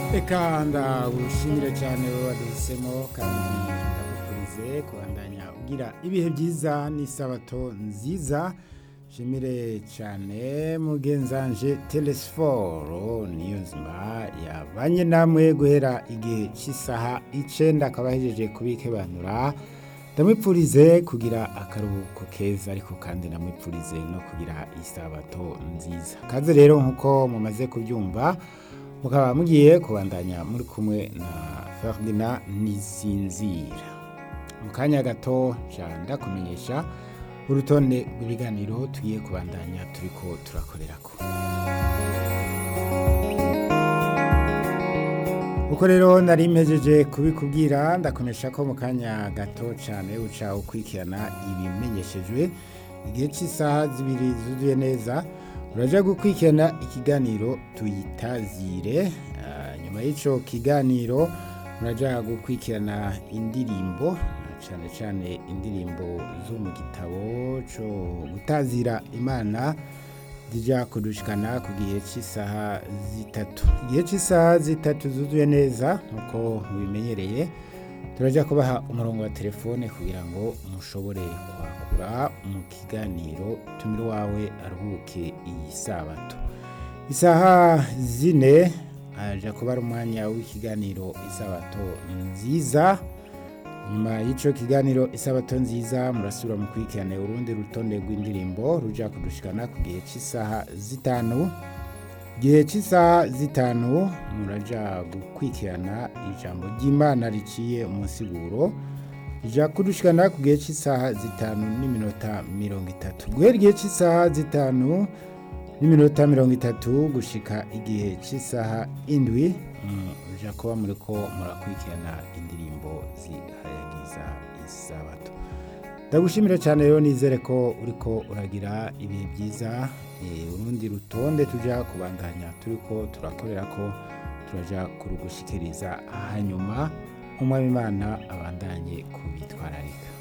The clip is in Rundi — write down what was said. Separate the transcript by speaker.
Speaker 1: Eka ndagushimire cyane wowe waduhisemo kandi ndagukurize kubandanya ugira ibihe byiza n'isabato nziza shimire cyane mugenzanje telesiforo niyo nzima yabanye namwe guhera igihe cy'isaha icenda akaba ahejeje kubikebanura ndamwipfurize kugira akaruhuko keza ariko kandi ndamwipfurize no kugira isabato nziza kaze rero nk'uko mumaze kubyumva mukaba mugiye kubandanya muri kumwe na Ferdinand Nisinzira mu kanya gato nca ndakumenyesha urutonde rw'ibiganiro tugiye kubandanya turiko turakorerako uko rero nari mpejeje kubikubwira ndakonesha ko mu kanya gato cyane uca ukurikirana ibimenyeshejwe igihe cy'isaha zibiri zuzuye neza uraja gukurikirana ikiganiro tuyitazire Ah, nyuma y'ico kiganiro muraja gukurikirana indirimbo cyane cyane indirimbo zo mu gitabo cyo gutazira imana zijya kudushikana ku gihe cy'isaha zitatu igihe cy'isaha zitatu zuzuye neza nk'uko mubimenyereye turajya kubaha umurongo wa telefone kugira ngo mushobore kwakura mu kiganiro tumire wawe aruhuke iyi sabato isaha zine aja kuba ari umwanya w'ikiganiro isabato nziza nyuma y'icyo kiganiro isabato nziza murasubira mu kurikirane urundi rutonde rw'indirimbo ruja kudushikana ku gihe cy'isaha zitanu gihe cy'isaha zitanu muraja gukurikirana ijambo ry'imana riciye umusiguro rija kudushikana ku gihe cy'isaha zitanu n'iminota mirongo itatu guhera igihe cy'isaha zitanu n'iminota mirongo itatu gushika igihe cy'isaha indwi mm, uja kuba muriko murakurikirana indirimbo zihayagiza isabato ndagushimira cyane rero nizere ko uriko uragira ibihe byiza eh, urundi rutonde tuja kubandanya turiko turakorera ko turaja kurugushikiriza hanyuma umwami imana abandanye kubitwararika